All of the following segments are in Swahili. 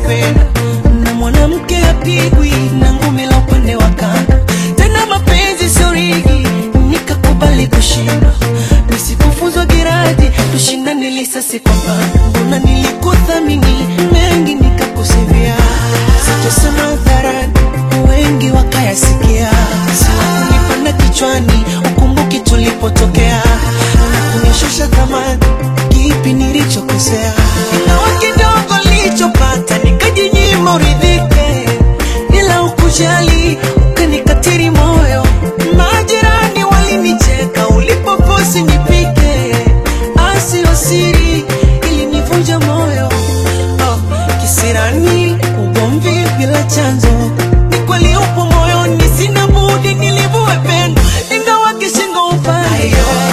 kupenda na mwanamke apigwi na ngumi la upande wa kando tena mapenzi sio rigi nikakubali kushinda nisikufuzwa giradi tushindane lisasi kwa panda mbona nilikuthamini mengi nikakusivia sitosema hadharani wengi wakayasikia siwakunipanda kichwani ukumbuki tulipotokea na kunishusha thamani kipi nilichokosea ingawa kidogo nilichopata nikajinyima uridhike ila ukujali ukanikatiri moyo majirani walinicheka ulipoposi nipike asio siri ilinivunja moyo oh, kisirani ugomvi bila chanzo ni kweli upo moyoni sina budi nilivue pendo ingawa kishingo upande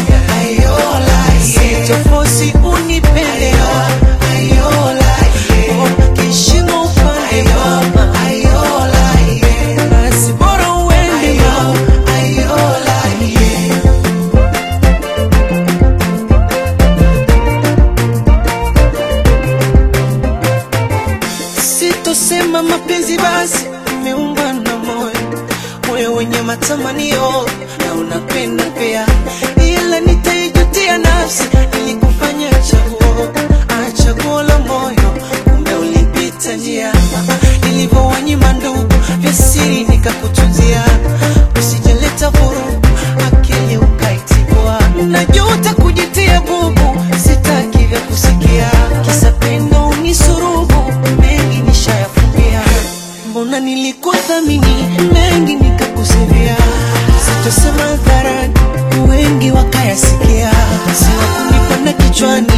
sichofosi unipende Oh, kishingo upande mama basi bora uende mama sitosema mapenzi basi imeungwa na moyo moyo wenye matamanio na unapenda pia ila nitaijutia nafsi ili kufanya chaguo Ah, chaguo la moyo kumbe ulipita njia nilivyowanyima ndugu vya siri nikakutunzia usijaleta vurugu akili ukaitibua najuta kujitia bubu sitaki vya kusikia kisa pendo unisurubu mengi nishayafumbia mbona nilikuthamini mengi nikakusivia sitosema hadharani wengi wakayasikia siwakunipanda kichwani